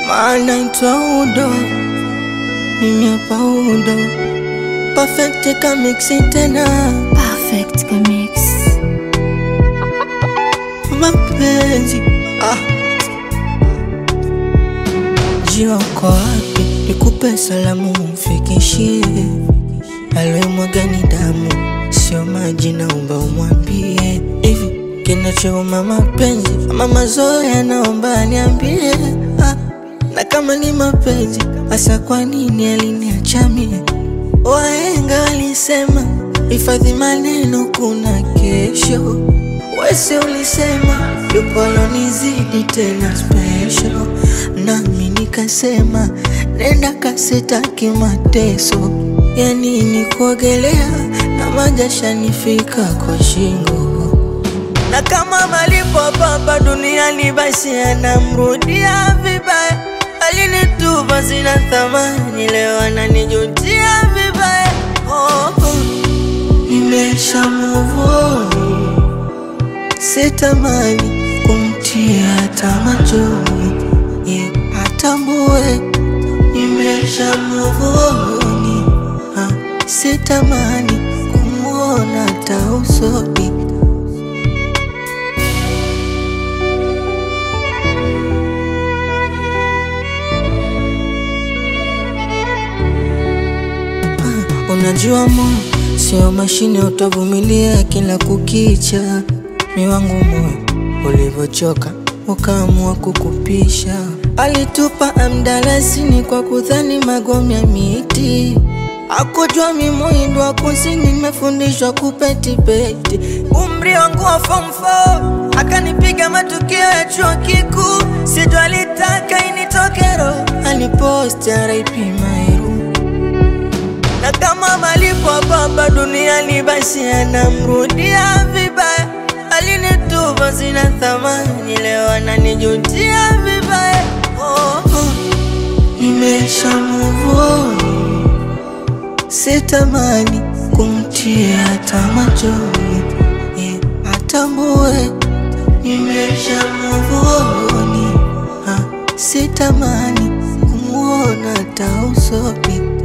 maana itwa udo, mimi hapa udo, perfect kamiksi tena Perfect Mix. mapenzi ah. Jiwa uko wapi? Nikupe salamu mfikishie, aliyemwaga ni damu, sio maji, naomba umwambie hivi kinachouma mapenzi ama mazoea, naomba niambie ah. Na kama ni mapenzi hasa, kwa nini aliniacha mie? Wahenga walisema hifadhi maneno, kuna kesho. Wese ulisema yupo alonizidi tena special, nami nikasema nenda kasitaki mateso. Ya nini kuogelea na majasha nifika kwa shingo, na kama malipo papa duniani basi anamrudia vibaya. Alinitupa sina thamani, leo ananijutia vibaya. Oh, oh. Nimesha move on sitamani kumtia hata machoni, ye atambue nimesha move on. Ah, sitamani kumwona hata usoni. Ah, Unajua moyo sio mashine, utavumilia kila kukicha. Mi wangu moyo ulivyochoka, ukaamua kukupisha. Alitupa amdalasini kwa kudhani magome ya miti, akujua mi muhindo wa kusini, nimefundishwa kupetipeti. Umri wangu wa form 4 akanipiga matukio ya chuo kikuu, sito alitaka initoke roho, aliposti RIP Mairu na kama malipo baba duniani basi anamrudia vibaya. Alinitupa sina thamani, leo ananijutia vibaya. Oh, oh. Nimesha move on, sitamani kumtia hata machoni, ye atambue nimesha move on. Ah, sitamani kumwona hata usoni.